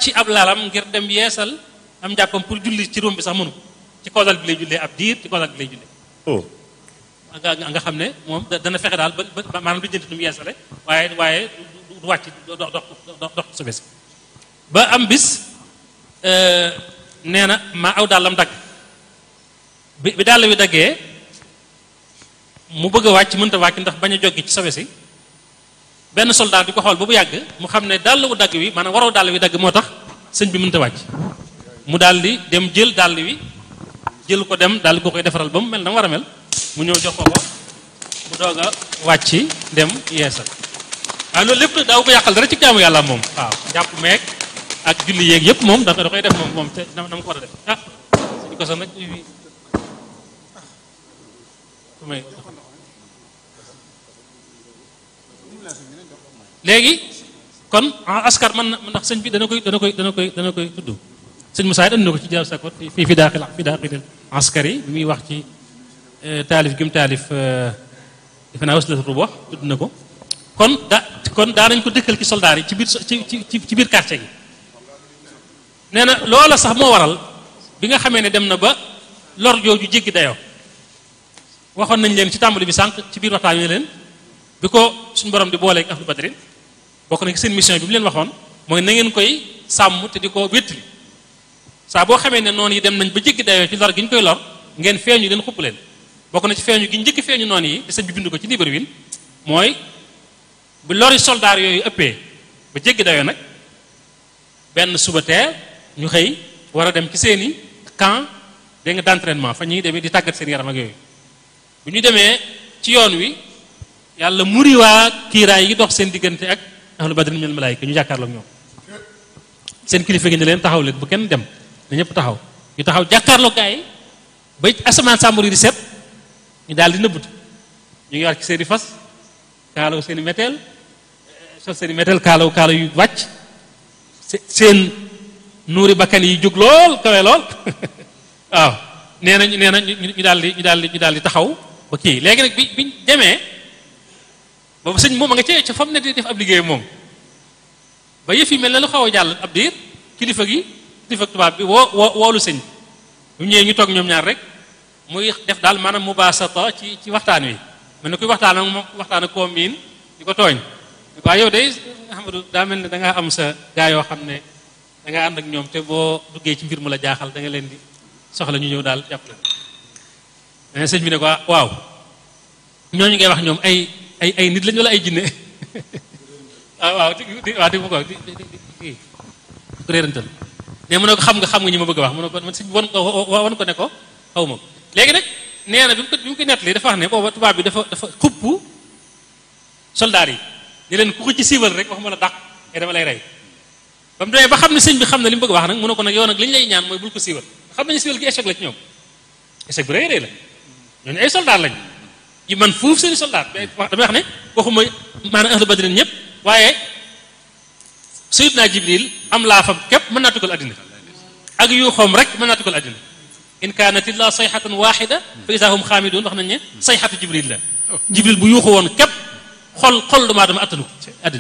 wàcc ab lalam ngir dem yeesal am njàppam pour julli ci róom bi sax mënu ko ci kawlal bi lay jullee ab diir ci kawlal bi lay jullee oh nga nga nga xam ne moom da- dana fexe daal ba ba maanaam du jënti nu mu yeesale waaye waaye du du wàcc do dox dox dox su bés ba am bis nee na ma aw dàllam dagg bi bi dàll wi daggee mu bëgg a wàcc mënta wàcc ndax bañ a joggi ci sobe si benn soldat di ko xool ba bu yàgg mu xam ne dàll wu dagg wi maanaam waroo dàll wi dagg moo tax sëñ bi mënta wàcc mu daal di dem jël dàll wi jël ko dem daal di ko koy defaral ba mu mel na mu war a mel mu ñëw jox ko ko mu doog a wàcc dem yeesal waaw loolu lépp nag daaw ko yàqal dara ci jaamu yàlla moom waaw jàpp meeg ak julli yeeg yëpp moom da da koy def moom moom te na na ma ko war a def ah suñu ko sax nag fii fu may léegi kon askar man na ndax sëñ bi dana koy dana koy dana koy dana koy tudd sëñ Moussa andi na ko ci jaaw sakot fii fi daaxil fi daaxilil askar yi bi muy wax ci taalif gi mu taalif defe naa waslatu rubox tudd na ko kon da kon daa nañ ko dëkkal ci soldaar yi ci biir ci ci ci biir quartier gi nee na loola sax moo waral bi nga xamee ne dem na ba lor jooju jéggi dayoo waxoon nañ leen ci tàmbali bi sànq ci biir waxtaan wi leen bi ko suñu borom di booleeg ahlu badrin bokk na ci seen mission bi mu leen waxoon mooy na ngeen koy sàmm te di ko wéttali saa boo xamee ne noonu yi dem nañ ba jéggi dayoo ci lor gi ñu koy lor ngeen feeñu leen xupp leen bokk na ci feeñu gi njëkk feeñu noonu yi te sëñ bi bind ko ci Libreville mooy bu lori soldaar yooyu ëppee ba jéggi dayoo nag benn suba teel ñu xëy war a dem ci seeni camp dégg nga d'entraînement fa ñuy demee di tàggat seen yaram ak yooyu bu ñu demee ci yoon wi yàlla muriwaa kiiraay yi dox seen diggante ak ahlu badrin minal malaayika ñu jàkkaarloog ñoom seen kilifa gi ne leen taxaw leen bu kenn dem na ñëpp taxaw ñu taxaw jàkkaarloog gaa yi ba asamaan sàmbur yi di set ñu daal di nëbbut ñu ngi war ci seen i fas kaalaw seen i méteel sol seen i méteel kaalaw kaalaw yu wàcc seen nuuri bakkan yi jóg lool kawe lool waaw nee nañ nee na ñu daal di ñu daal di ñu daal di taxaw ba kii léegi nag bi biñ demee boobu sëñ moom a nga cee ca fam ne di def ab liggéey moom ba yëf yi mel ne lu xaw a jàll ab diir kilifa gi kilifa tubaab bi woo woo woolu sëñ bu ñëwee ñu toog ñoom ñaar rek muy def daal maanaam mubaasata ci ci waxtaan wi mel ne kuy waxtaan ak moom waxtaan ak koo miin di ko tooñ waaye yow day Ahmadou daa mel ne da ngaa am sa gaa yoo xam ne da ngaa ànd ak ñoom te boo duggee ci mbir mu la jaaxal da nga leen di soxla ñu ñëw daal jàpp leen sëñ bi ne ko waaw ñooñu ngay wax ñoom ay ay ay nit lañu wala ay jinne waaw waaw di waaw di ko di di ko réerantal ne mu ne ko xam nga xam nga ñi ma bëgg a wax mu ne ko man sëñ bi wan ko wan ko ne ko xaw ma ko léegi nag nee na bi mu ko bi mu ko nettali dafa wax ne booba tubaab bi dafa dafa xupp soldaar yi ni leen ku ko ci siiwal rek waxuma la dàq te dama lay rey ba mu demee ba xam ne sëñ bi xam na li mu bëgg a wax nag mu ne ko nag yow nag li ñu lay ñaan mooy bul ko siiwal xam nañu siiwal gi échec la ci ñoom échec bu rëy rëy la ñooñu ay soldaar lañ yi man fuuf seeni soldaar damay wax ne waxuma maanaam ahlu badrin ñëpp waaye Seydina Jibril am laa fam képp mën naa tukkal addina ak yu xoom rek mën naa tukkal addina in kaanat illa sayxatan waxida fa isa hum xaamidun wax nañ ne sayxatu Jibril la Jibril bu yuuxu woon képp xol xol doomu aadama attanu addina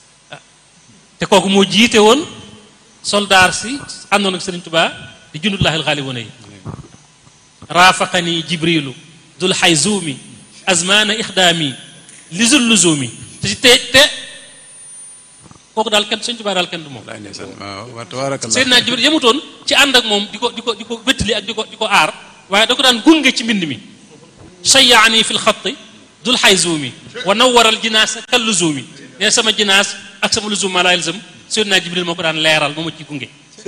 te kooku moo jiite woon soldaar si àndoon ak Sëriñ Tuubaa di jundullahi alxaalibuuna yi raafaqani jibrilu dul xayzuumi azmaana ixdaami lizul luzumi te te te kooku daal kenn Sëriñ Tuubaa daal kenn du moom Seydina Jibril yemutoon ci ànd ak moom di ko di ko di ko wéttali ak di ko di ko aar waaye da ko daan gunge ci mbind mi shayaani fi lxatti dul xayzuumi wa nawaral jinaas kal luzumi ne sama jinaas ak sama luzum maa laa yalzam Seydina Jibril moo ko daan leeral moo ma ci gunge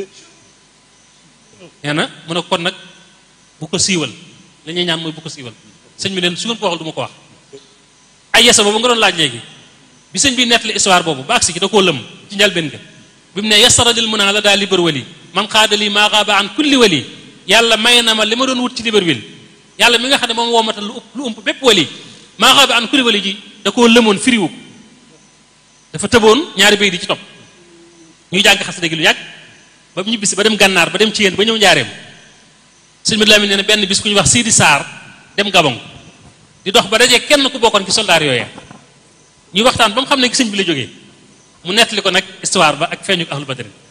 nee na mu ne kon nag bu ko siiwal li ñuy ñaan mooy bu ko siiwal sëñ bi leen su ngeen ko waxul du ma ko wax ay yesa boobu nga doon laaj léegi bi sëñ bi nettali histoire boobu ba agsi ci da koo lëm ci njalbeen ga bi mu ne yasara lil mun a la daal libar wali man xaadali maa xaaba an kulli wali yàlla may na ma li ma doon wut ci Libreville yàlla mi nga xam ne moom woomatal lu ëpp lu ëmp bépp wali maa xaaba an kulli wali ji da koo lëmoon firiwu dafa tëboon ñaari bay di ci topp ñuy jàng xasida gi lu yàgg ba mu ñibbisi ba dem gànnaar ba dem ci yéen ba ñëw njaareem sëñ bi Lamin nee na benn bis ku ñuy wax Sidi Sarr dem Gabon di dox ba dajee kenn ku bokkoon ci soldaar yooya ñuy waxtaan ba mu xam ne sëñ bi la jógee mu nettali ko nag histoire ba ak feeñu ahlu badrin